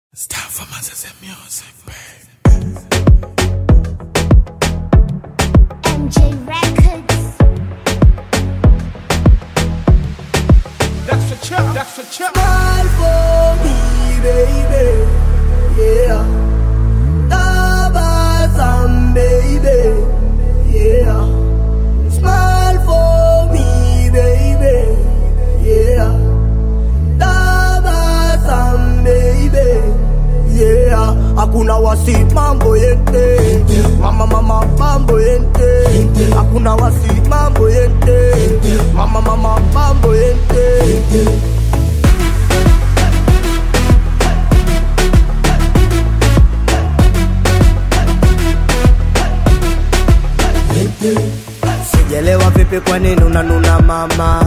It's time for Moses and music, babe. MJ Records. That's the chip, that's the chip. Smile for me, baby. Yeah. Tabasam, baby. Yeah. Smile for me, baby. Yeah. Tabasam, baby. Yeah. Hakuna wasi mambo yente. Mama mama mambo yente. Hakuna wasi mambo yente. Mama mama mambo yente. Sijelewa vipi kwa nini unanuna mama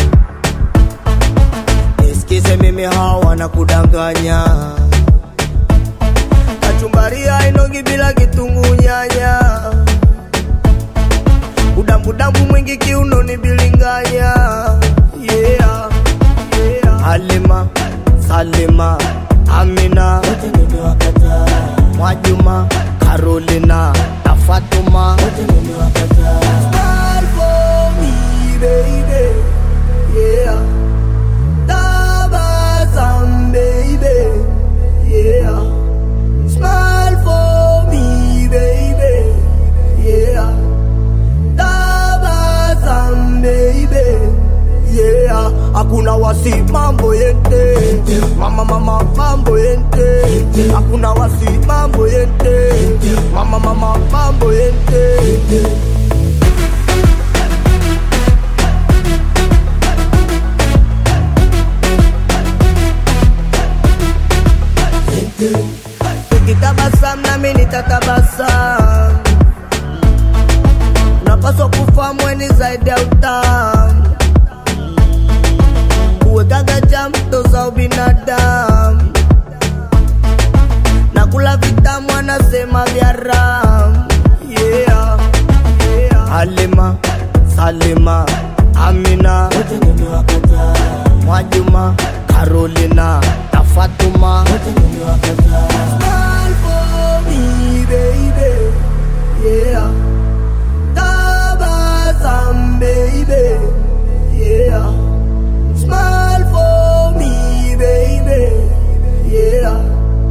Nisikize mimi hawa wanakudanganya Kachumbaria inogi bila kitungu nyanya Udambudambu mwingi kiunoni bilinganya Yeah, yeah Halima, Salima, Amina Mwajuma, Carolina na Fatuma Smile for me, baby. Yeah. Tabasam, baby. Yeah. Smile for me, baby. Yeah. Tabasam, baby. Yeah. Hakuna wasi mambo yente Mama mama mambo yente Hakuna wasi mambo yente Mama mama mambo yente Ukitabasam nami nitatabasam Unapaswa kufahamu weni zaidi ya utamu Kuwekaga jambo za ubinadamu na kula vitamu anasema vya ram yeah, yeah. Halima, Salima, Amina, Mwajuma, Carolina na Fatuma Smile for me, baby. Yeah. Tabasam, baby. Yeah. Smile for me, baby. Yeah.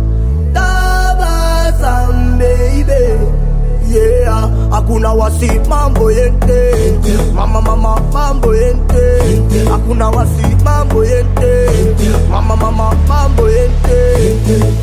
Tabasam, baby. Yeah. Hakuna wasi mambo yente Mama mama mambo yente Hakuna wasi mambo yente Mama mama mambo yente